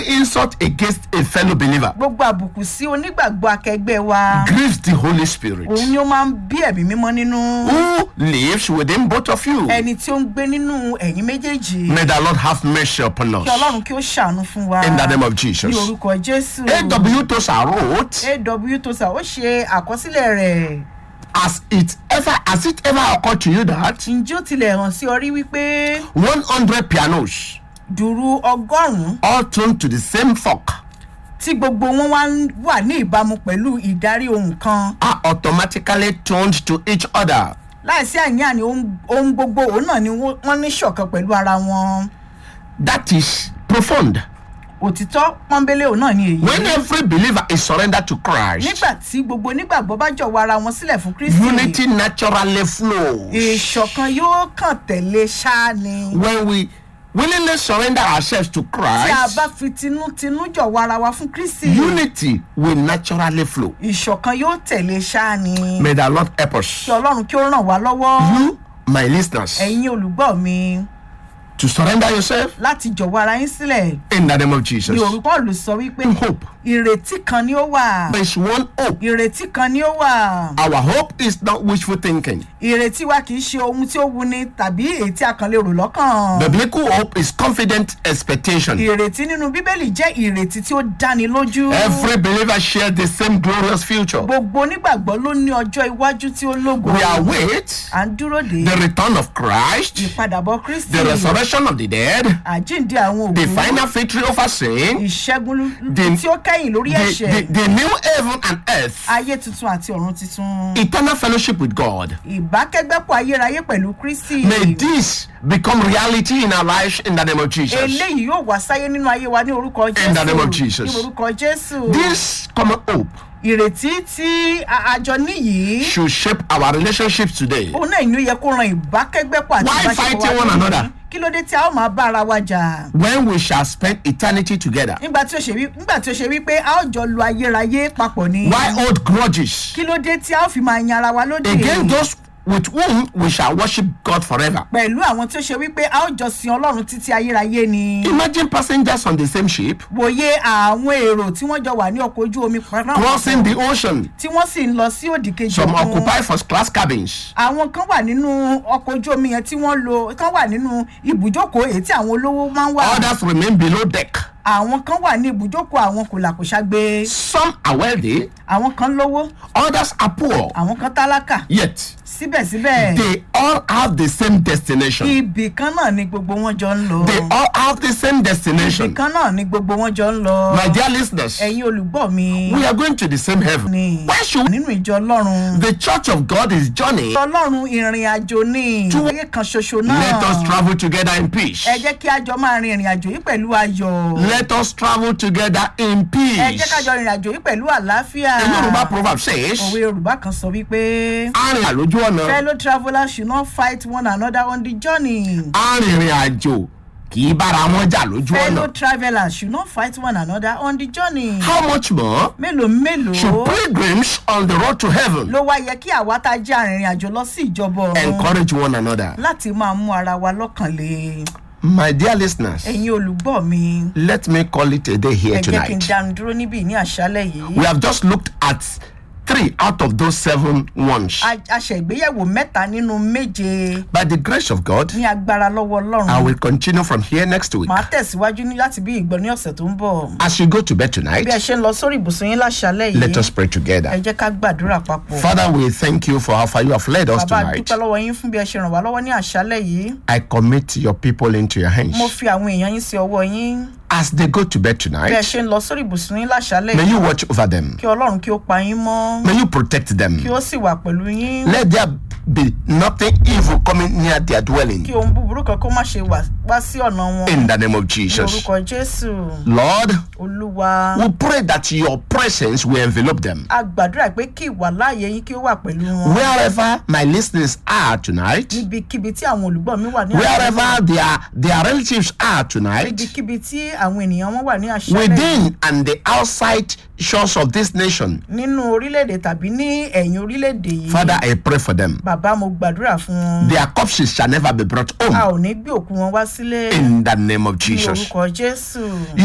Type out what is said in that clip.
insult against a fellow believer gbogbo àbùkù sí onígbàgbọ́ akẹgbẹ́ wa grieves the Holy Spirit òun ni ó máa ń bí ẹ̀mí mímọ́ nínú who lives within both of you. ẹni tí ó ń gbé nínú ẹ̀yìn méjèèjì May the Lord have mercy upon us. kí ọlọ́run kí ó ṣàánú fún wa In the name of ní Jesus. orúkọ jésù A.W. Tosa wrote, aw tosa ó ṣe àkọsílẹ̀ rẹ̀ Has it ever has it ever occurred to you that ǹjẹ́ ó tilẹ̀ hàn sí ọ rí wípé 100 pianos dùrú ọgọ́rùn-ún all tuned to the same fork tí gbogbo wọn wá ń wà ní ìbámu pẹ̀lú ìdarí ohun kan are automatically tuned to each other? láìsí àní-àní ohun- ohun gbogbo òun náà ni wọ́n wọ́n ní ṣọ̀kan pẹ̀lú ara wọn That is profound. òtítọ́ pọ́nbélé òun náà ni èyí When every believer is surrendered to Christ, nígbà tí gbogbo onígbàgbọ́ bá jọ̀wọ́ ara wọn sílẹ̀ fún kristi unity naturally flows. ìṣọ̀kan yóò kàn tẹ̀lé ṣáá ni When we willingly surrender ourselves to tí a Christ, bá fi tinútinú jọ̀wọ́ ara wa fún kristi unity will naturally flow. ìṣọ̀kan yóò tẹ̀lé ṣáá ni May the Lord help us. kí ọlọ́run kí ó ràn wá lọ́wọ́ You, my listeners, ẹ̀yin olùgbọ́ mi to surrender yourself láti jọ̀wọ́ ara yín sílẹ̀ in the name of ní Jesus. orúkọ olù sọ wípé Hope. ìrètí kan ni ó wà There is one hope. ìrètí kan ni ó wà Our hope is not wishful thinking. ìrètí wa kì í ṣe ohun tí ó wuni tàbí èyí tí a kàn lè rò lọ́kàn Biblical hope is confident expectation. ìrètí nínú bíbélì jẹ́ ìrètí tí ó dáni lójú Every believer shares the same glorious future. gbogbo onígbàgbọ́ ló ní ọjọ́ iwájú tí ó lógo We await à ń dúró de the return of Christ, ìpadàbọ̀ kristi the resurrection of the dead, àjíǹde àwọn the òkú final victory over sin, ìṣẹ́gun The- tí ó kẹ́yìn lórí the, ẹ̀ṣẹ̀ the, the new heaven and earth, ayé tuntun àti ọ̀run tuntun eternal fellowship with God. ìbákẹ́gbẹ́pọ̀ ayérayé pẹ̀lú kristi May this become reality in our lives in the name of Jesus. eléyìí yóò wá sáyé nínú ayé wa ní orúkọ In the name of jésù Jesus. ní orúkọ jésù This common hope ìrètí tí a- àjọ níyìí should shape our relationships today. òun náà ni ó yẹ kó ran ìbákẹ́gbẹ́pọ̀ àti Why ìbáṣepọ̀ fighting wa one lónìí. another? kí ló dé tí a ó máa bá ara wa jà When we shall spend eternity together. nígbà tí ó ṣe wí nígbà tí ó ṣe wípé a ó jọ lu ayérayé papọ̀ ni Why hold grudges kí ló dé tí a ó fi máa yan ara wa lódì against those with whom we shall worship God forever? pẹ̀lú àwọn tí ó ṣe wípé a ó jọ sin ọlọ́run títí ayérayé ni Imagine passengers on the same ship wòye àwọn èrò tí wọ́n jọ wà ní ọkọ̀ ojú omi kan náà crossing the ocean. tí wọ́n sì ń lọ sí òdì kejì Some òkun. occupy first class cabins. àwọn kan wà nínú ọkọ̀ ojú omi yẹn tí wọ́n lo kan wà nínú ibùjókòó èyí tí àwọn olówó máa ń wà Others remain below deck. àwọn kan wà ní ibùjókòó àwọn kòlàkòṣàgbé Some are wealthy, àwọn kan lówó others are poor. àwọn kan tálákà Yet síbẹ̀síbẹ̀ they all have the same destination. ibì kan náà ni gbogbo wọn jọ ń lọ They all have the same ibì destination. kan náà ni gbogbo wọn jọ ń lọ My dear listeners, ẹ̀yin olùgbọ́ mi we are going to the same heaven. ni Why should we? nínú ìjọ ọlọ́run The church of God is journey. ọlọ́run ìrìn àjò ní ayé kan ṣoṣo náà Let us travel together in peace. ẹ jẹ́ kí a jọ máa rin ìrìn àjò yìí pẹ̀lú ayọ̀ Let us travel together in ẹ jẹ́ ká peace. jọ rìn àjò yìí pẹ̀lú àlàáfíà The Yoruba proverb says, òwe yorùbá kan sọ wípé arìn àlójú ọ̀nà, fellow travellers should not fight one another on the journey arìnrìn àjò kì í bára wọn jà lójú fellow ọ̀nà. travellers should not fight one another on the journey How much more mélòó mélòó should pilgrims on the road to heaven ló wá yẹ kí àwa tá a jẹ́ arìnrìn àjò lọ sí ìjọba ọ̀run encourage one another? láti máa mú ara wa lọ́kàn le My dear listeners, ẹ̀yin olùgbọ́ mi let me call it a day ẹ here jẹ́ kí n tonight. dánu dúró níbí ní àṣálẹ̀ yìí We have just looked at three out of those seven ones. A- a ṣègbéyẹ̀wò mẹ́ta nínú méje By the grace of God, ní agbára lọ́wọ́ ọlọ́run I will continue from here next week. màá tẹ̀síwájú ní láti bí ìgbọ́ ní ọ̀sẹ̀ tó ń bọ̀ As you go to bed tonight, bí ẹ ṣe ń lọ sórí ibùsùn yín láṣálẹ̀ let yìí us pray ẹ together. jẹ́ ká gbàdúrà papọ̀ Father, we thank you for how far you have led us bàbá tonight. dúpẹ́ lọ́wọ́ yín fún bí ẹ ṣe ràn wá lọ́wọ́ ní àṣálẹ̀ yìí I commit your people into your hands. mo fi àwọn èèyàn yín sí ọwọ́ yín As they go to bed bí ẹ tonight, ṣe ń lọ sórí ibùsùn yín láṣálẹ̀ may yìí you watch over them. kí ọlọ́run kí ó pa yín mọ́ May you protect them. kí ó sì wà pẹ̀lú yín Let there be nothing evil coming near their dwelling. kí ohun búburú kan kó má ṣe wà wá sí ọ̀nà wọn In the name of ní Jesus. orúkọ jésù Lord, olúwa we pray that your presence will envelop them. a gbàdúrà pé kí ìwà láàyè yín kí ó wà pẹ̀lú wọn Wherever my listeners are tonight, níbikíbi tí àwọn olùgbọ́ mi wà ní wherever their, their relatives are tonight, níbikíbi tí àwọn ènìyàn wọn wà ní àṣálẹ̀ yìí, within and the outside shores of this nation, nínú orílẹ̀-èdè tàbí ní ẹ̀yìn orílẹ̀-èdè yìí Father, I pray for them. bàbá mo gbàdúrà fún wọn Their corpses shall never be brought a home. ò ní gbé òkú wọn wá sílé In the name of ní Jesus. orúkọ jésù